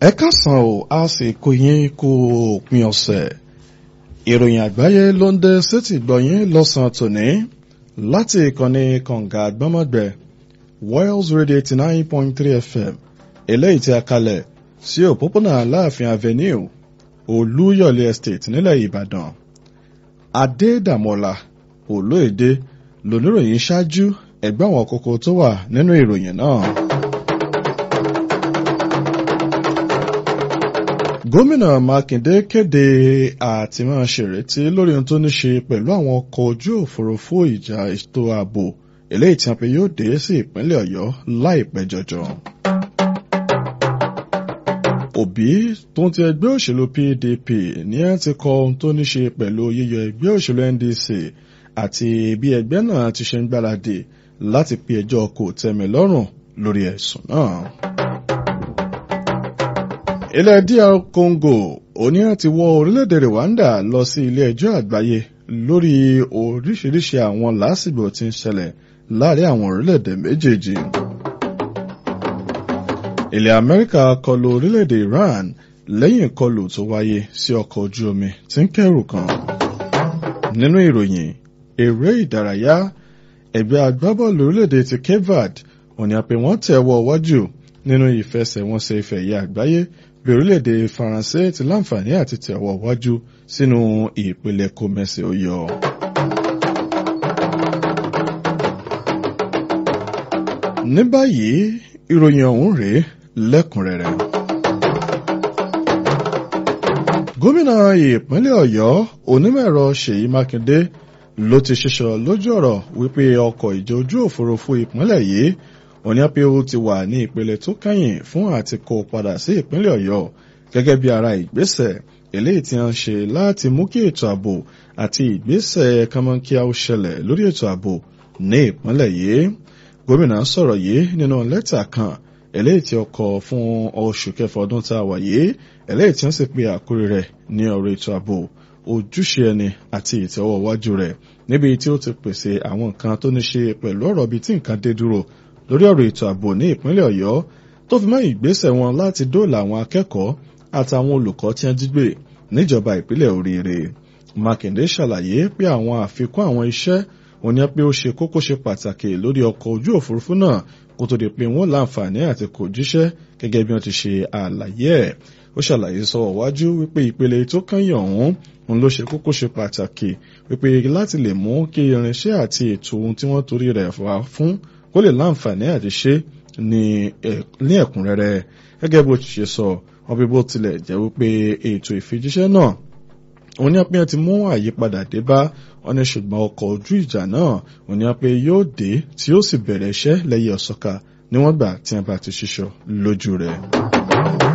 ẹ káàsán o a sì kó yín kó òpin ọ̀sẹ̀ ìròyìn àgbáyé ló ń dé sétí gbọ̀yìn lọ́sàn-án tòní láti ìkànnì kànga àgbọ́mọ̀gbẹ́ Wales Radio eighty nine point three FM eléyìí tí a kalẹ̀ sí òpópónà Aláàfin Avenue Olúyọ̀lé Estate nílẹ̀ Ìbàdàn Adédàmọ́lá Olóèdè lóníròyìn ṣáájú ẹgbẹ́ àwọn kókó tó wà nínú ìròyìn náà. gómìnà mákindé kéde àtìmọ́ ṣèrètí lórí ohun tó ní ṣe pẹ̀lú àwọn ọkọ̀ ojú òfurufú ìjà ètò ààbò eléyìí tí wọn pe yóò dé sí ìpínlẹ̀ ọ̀yọ́ láìpẹ́ jọjọ. òbí tó ń ti ẹgbẹ́ òṣèlú pdp ní ẹ ti kọ ohun tó ní ṣe pẹ̀lú yíyọ ẹgbẹ́ òṣèlú ndc àti bí ẹgbẹ́ náà ti ṣe ń gbáradì láti pe ẹjọ́ kò tẹ́mi lọ́rùn lórí ẹ̀sùn náà ilẹ̀ DR Congo oníyàn ti wọ́ orílẹ̀-èdè Rwanda lọ sí ilé ẹjọ́ àgbáyé lórí oríṣiríṣi àwọn làásìgbò tí ń ṣẹlẹ̀ láàrin àwọn orílẹ̀-èdè méjèèjì. ilẹ̀ Amẹ́ríkà kọlù orílẹ̀-èdè Iran lẹ́yìn ìkọlù tó wáyé sí ọkọ̀ ojú omi tí ń kẹ́rù kan. nínú ìròyìn eré ìdárayá ẹgbẹ́ agbábọ́ọ̀lù orílẹ̀-èdè ti Cape Verde òní àpè wọ́n tẹ̀wọ́ wájú nínú ìfẹsẹ̀wọnsẹ̀ ìfẹ̀yẹ àgbáyé bí orílẹ̀-èdè faransé ti láǹfààní àti tẹ̀wọ̀ wájú sínú ìpele kòmẹ́sì oyọ. ní báyìí ìròyìn ọ̀hún rèé lẹ́kùnrẹ́rẹ́. gómìnà ìpínlẹ̀ ọ̀yọ́ onímọ̀-ẹ̀rọ ṣèyí mákindé ló ti ṣiṣọ́ lójú ọ̀rọ̀ wípé ọkọ̀ ìjọ ojú òfurufú ìpínlẹ̀ yìí oníyàpéwò ti wà ní ìpele tó kẹ́yìn fún àti kó padà sí ìpínlẹ̀ ọ̀yọ́ gẹ́gẹ́ bí ara ìgbésẹ̀ eléyìí tí wọ́n ṣe láti mú kí ètò ààbò àti ìgbésẹ̀ kánmọ́nkíá ó ṣẹlẹ̀ lórí ètò ààbò ní ìpínlẹ̀ yìí gómìnà sọ̀rọ̀ yìí nínú lẹ́tà kan eléyìí tí ó kọ fún oṣù kẹfà ọdún tá a wà yìí eléyìí tí wọ́n sì pe àkórí rẹ̀ ní ọ̀rọ̀ ètò ààbò ojúṣe ẹni àti ìtẹ́wọ́wájú rẹ̀ níbi tí ó ti pèsè àwọn nǹkan tó ní ṣe pẹ̀lú ọ̀rọ̀ bíi tí nǹkan dé dúró lórí ọ̀rọ̀ ètò ààbò ní ìpínlẹ̀ ọ̀yọ́ tó fi mọ́ ìgbésẹ̀ wọn láti dóòlà àwọn akẹ́kọ̀ọ́ àtàwọn olùkọ́ tí wọ́n jí gbé níjọba ìpínlẹ̀ oríire mákindé ṣàlàyé pé àwọn àfikún àwọn iṣẹ́ òní pé ó ṣe kókó ṣe pàtàkì lórí ọkọ̀ ojú òfurufú náà kó tó di pé wọ́n láǹfààní àti kò jíṣẹ́ gẹ́gẹ́ bí wọ́n ti ṣe àlàyé ẹ̀ ó ṣàlàyé sọ wájú wípé ìpele tó kányìn ọ̀hún òun ló ṣe kókó ṣe pàtàkì wípé láti lè mú kí irinṣẹ́ àti ètò ohun tí wọ́n torí rẹ̀ wá fún kó lè láǹfààní àti ṣe ní ẹ̀kúnrẹ́rẹ́ gẹ́gẹ́ bó ti ṣe sọ wọ́n bí bó tilẹ̀ jẹ́ wípé ètò ìfijíṣẹ́ náà òun ní apẹ́ ti mú àyípadà dé bá wọn ní ṣùgbọ́n ọkọ̀ ojú ìjà náà òun ní apẹ́ yóò dé tí ó sì bẹ̀rẹ̀ iṣẹ́ lẹ́yìn ọ̀sọ́ka níwọ̀n gbà tí wọ́n bá ti ṣiṣọ́ lójú rẹ̀.